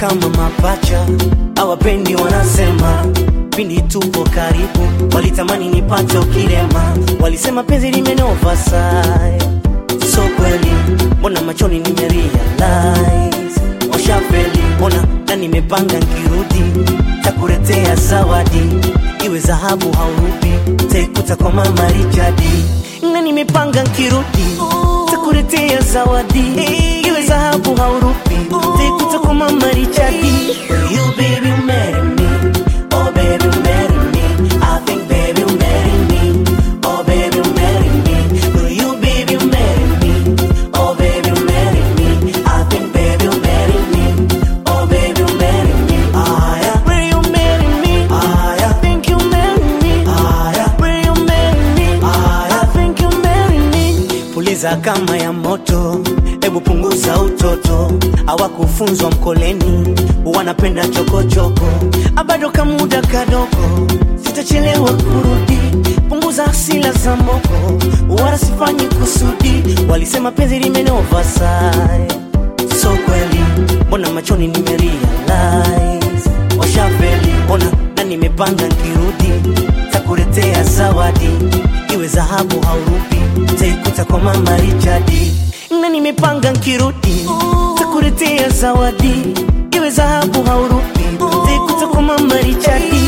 kama mapacha, hawapendi wanasema pindi tupo karibu, walitamani nipate ukirema, walisema penzi limenova sai, so kweli, mbona machoni nimerealize washafeli, mbona na nimepanga nkirudi takuletea zawadi, iwe dhahabu haurubi, taikuta kwa mama Richardi, na nimepanga nkirudi takuletea zawadi, iwe dhahabu haurubi, taikuta kwa mama Richardi. You baby marry me, oh baby marry me, I think baby marry me, oh baby marry me, will you baby marry me, oh baby marry me, I think baby marry me, oh baby marry me, ah yeah, will you marry me, ah yeah, think you marry me, ah yeah, will you marry me, ah yeah, think you marry me. Puliza kama ya moto, hebu punguza utoto, hawakufunzwa mkoleni, wanapenda chokochoko, abado kamuda kadogo, sitachelewa kurudi, punguza hasila za moko, wala sifanyi kusudi, walisema penzi limenova sai, so kweli, mbona machoni nimerealize, washafeli, mbona na nimepanga nkirudi, takuletea zawadi, iwe dhahabu haurubi, taikuta kwa mama Richardi, na nimepanga nkirudi, takuletea zawadi, iwe dhahabu haurubi, taikuta kwa mama Richardi.